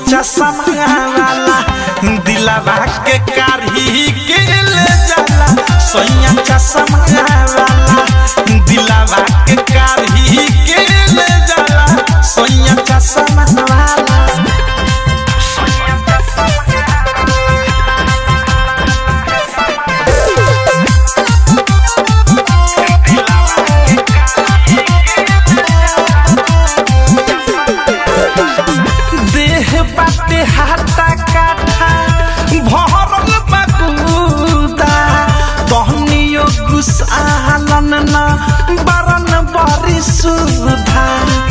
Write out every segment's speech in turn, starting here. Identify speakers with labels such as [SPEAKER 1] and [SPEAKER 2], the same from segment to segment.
[SPEAKER 1] चश्मा वाला दिलवा के कारही के ले जाला सोया चश्मा वाला दिलवा के कारही के ले जाला सोया चश्मा वाला देह बाटे हाथा काठा भरल बकुदा तहनियो गुसालन न बरन बरी सुधा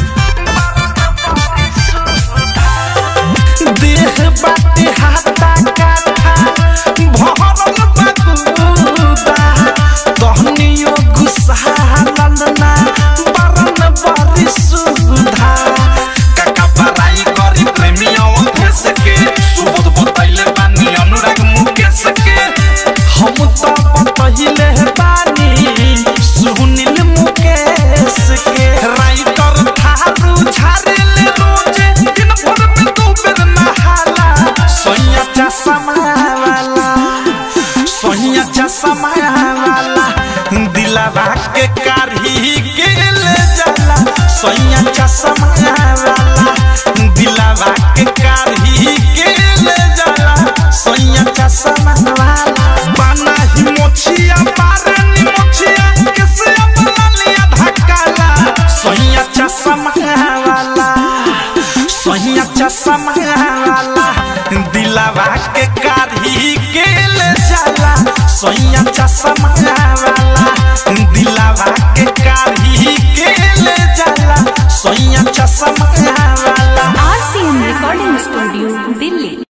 [SPEAKER 1] देह बाटे हाथा काठा भरल बकुदा तहनियो गुसालन न बरन बरी सुधा काका बराई करी प्रेमियों भेस के सुबोध बताइले बानी अनुराग मुकेश के हम तो बतहिले बानी सुनील मुकेश के राइटर थारू झारेले रोजे दिन भर में दो बेर नहाला सोया चश्मा वाला सोया चश्मा वाला दिलवा के कारही के ले जाला सोया चश्मा वाला दिलवा के कारही के ले जाला सोया चश्मा वाला बना ही मोछिया बारनी मोछिया कैसे अपना लिया धक्काला सोया चश्मा वाला सोया चश्मा वाला दिलवा के कारही के ले जाला सोया चश्मा वाला दिलवा के कारही के ले जाला सोया चश्मा वाला
[SPEAKER 2] आरसीएम रिकॉर्डिंग स्टूडियो दिल्ली